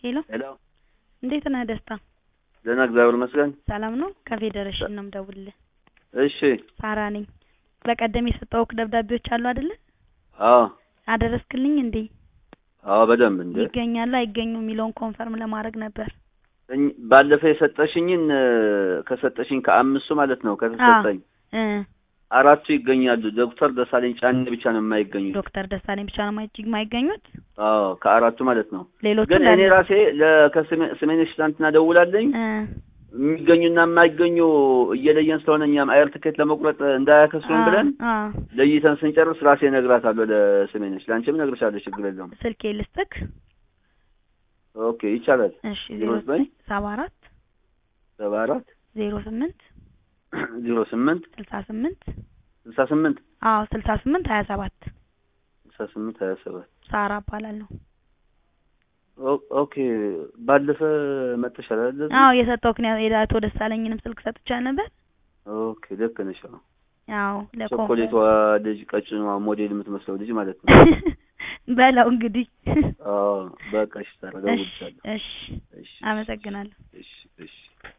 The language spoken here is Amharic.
ሄሎ ሄሎ እንዴት ነህ ደስታ? ደህና እግዚአብሔር ይመስገን። ሰላም ነው? ከፌዴሬሽን ነው የምደውልልህ። እሺ ሳራ ነኝ። በቀደም የሰጠሁህ ደብዳቤዎች አሉ አይደለ? አዎ አደረስክልኝ እንዴ? አዎ በደንብ እንደ ይገኛሉ አይገኙም የሚለውን ኮንፈርም ለማድረግ ነበር። እኝ- ባለፈው የሰጠሽኝን እ፣ ከሰጠሽኝ ከአምስቱ ማለት ነው ከተሰጠኝ እ አራቱ ይገኛሉ። ዶክተር ደሳለኝ ጫኔ ብቻ ነው የማይገኙት። ዶክተር ደሳለኝ ብቻ ነው ማይጅ የማይገኙት። አዎ ከአራቱ ማለት ነው። ሌሎቹ ግን እኔ እንዳለ- ራሴ ለከስሜነሽ ትናንትና ደውላለኝ እ የሚገኙና የማይገኙ እየለየን ስለሆነ እኛም አየር ትኬት ለመቁረጥ እንዳያከስሩን ብለን አ ለይተን ስንጨርስ ራሴ እነግራታለሁ ለስሜነሽ። ለአንቺም እነግርሻለሁ፣ ችግር የለውም። ስልኬ ልስጥክ። ኦኬ ይቻላል። እሺ ዜሮ ዜሮ ዘጠኝ ሰባ አራት ሰባ አራት ዜሮ ስምንት ዜሮ ስምንት ስልሳ ስምንት ስልሳ ስምንት አዎ ስልሳ ስምንት ሀያ ሰባት ስልሳ ስምንት ሀያ ሰባት ሳራ እባላለሁ። ኦ- ኦኬ ባለፈ መጥተሻል አይደል? አዎ የሰጠሁህ የአቶ ደሳለኝንም ስልክ ሰጥቻለሁ ነበር። ኦኬ ልክ ነሽ። አዎ አዎ ቾኮሌቷ ልጅ ቀጭኗ ሞዴል የምትመስለው ልጅ ማለት ነው። በለው እንግዲህ። አዎ በቃ እሺ፣ ታረጋግጫለሁ። እሺ እሺ እሺ አመሰግናለሁ። እሺ እሺ